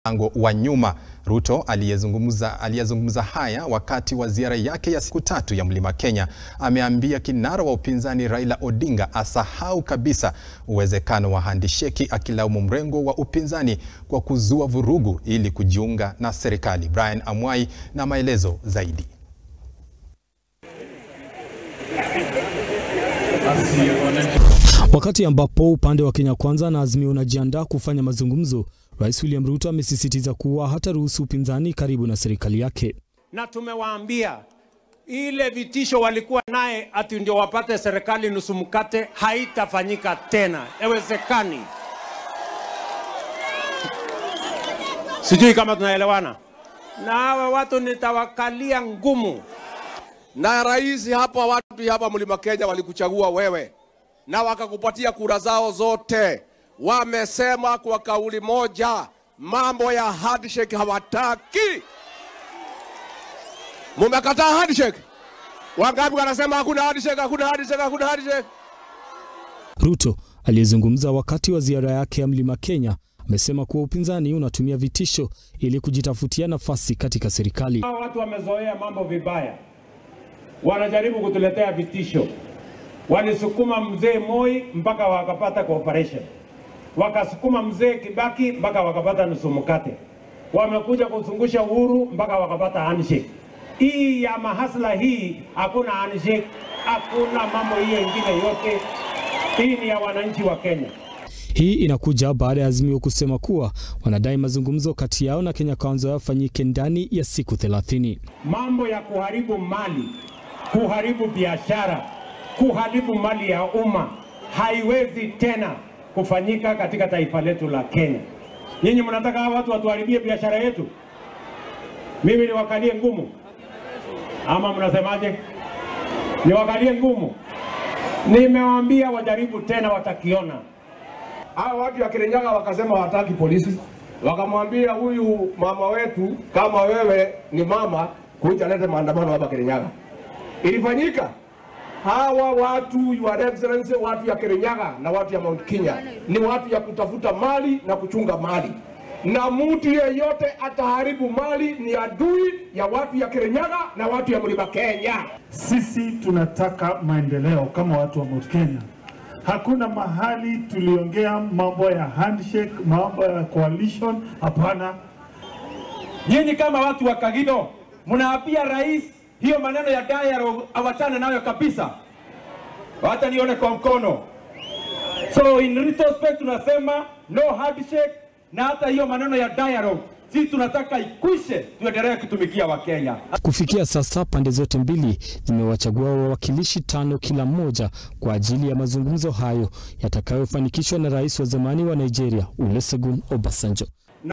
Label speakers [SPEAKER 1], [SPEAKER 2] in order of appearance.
[SPEAKER 1] mlango wa nyuma. Ruto aliyezungumza aliyezungumza haya wakati wa ziara yake ya siku tatu ya Mlima Kenya ameambia kinara wa upinzani Raila Odinga asahau kabisa uwezekano wa handisheki, akilaumu mrengo wa upinzani kwa kuzua vurugu ili kujiunga na serikali. Brian Amwai na maelezo zaidi.
[SPEAKER 2] Wakati ambapo upande wa Kenya Kwanza na Azimio unajiandaa kufanya mazungumzo, Rais William Ruto amesisitiza kuwa hataruhusu upinzani karibu na serikali yake.
[SPEAKER 3] Na tumewaambia ile vitisho walikuwa naye ati ndio wapate serikali nusu mkate haitafanyika tena, haiwezekani. Sijui kama tunaelewana. Na hawa watu nitawakalia ngumu.
[SPEAKER 4] Na rais hapa, watu hapa Mlima Kenya walikuchagua wewe na wakakupatia kura zao zote. Wamesema kwa kauli moja, mambo ya handshake hawataki. Mumekataa handshake. Wangapi wanasema hakuna handshake, hakuna handshake, hakuna handshake?
[SPEAKER 2] Ruto aliyezungumza wakati wa ziara yake ya Mlima Kenya amesema kuwa upinzani unatumia vitisho ili kujitafutia nafasi katika serikali.
[SPEAKER 3] Hawa watu wamezoea mambo vibaya, wanajaribu kutuletea vitisho. Walisukuma mzee Moi mpaka wakapata cooperation, wakasukuma mzee Kibaki mpaka wakapata nusu mkate, wamekuja kuzungusha Uhuru mpaka wakapata handshake. Hii ya mahasla hii hakuna handshake, hakuna mambo hiyo ingine yote. Hii ni ya wananchi wa Kenya.
[SPEAKER 2] Hii inakuja baada ya Azimio kusema kuwa wanadai mazungumzo kati yao na Kenya Kwanza yafanyike ndani ya siku 30.
[SPEAKER 3] Mambo ya kuharibu mali, kuharibu biashara, kuharibu mali ya umma haiwezi tena kufanyika katika taifa letu la Kenya. Nyinyi mnataka hawa watu watuharibie biashara yetu? Mimi niwakalie ngumu ama mnasemaje? Niwakalie ngumu? Nimewaambia wajaribu tena, watakiona.
[SPEAKER 4] Hawa watu ya Kirinyaga wakasema hawataki polisi, wakamwambia huyu mama wetu, kama wewe ni mama, kuja lete maandamano hapa Kirinyaga. Ilifanyika. Hawa watu your excellency, watu ya Kirinyaga na watu ya Mount Kenya ni watu ya kutafuta mali na kuchunga mali, na mtu yeyote ataharibu mali ni adui ya watu ya Kirinyaga na watu ya Mlima Kenya.
[SPEAKER 5] Sisi tunataka maendeleo kama watu wa Mount Kenya. Hakuna mahali tuliongea mambo ya handshake, mambo ya coalition. Hapana.
[SPEAKER 3] Nyinyi kama watu wa Kagido mnaapia rais hiyo maneno ya dialogue awachane nayo kabisa, hata nione kwa mkono. So in retrospect tunasema no handshake, na hata hiyo maneno ya dialogue sisi tunataka ikwishe, tuendelee kutumikia Wakenya.
[SPEAKER 2] Kufikia sasa pande zote mbili zimewachagua wawakilishi tano kila mmoja kwa ajili ya mazungumzo hayo yatakayofanikishwa na rais wa zamani wa Nigeria Olusegun Obasanjo.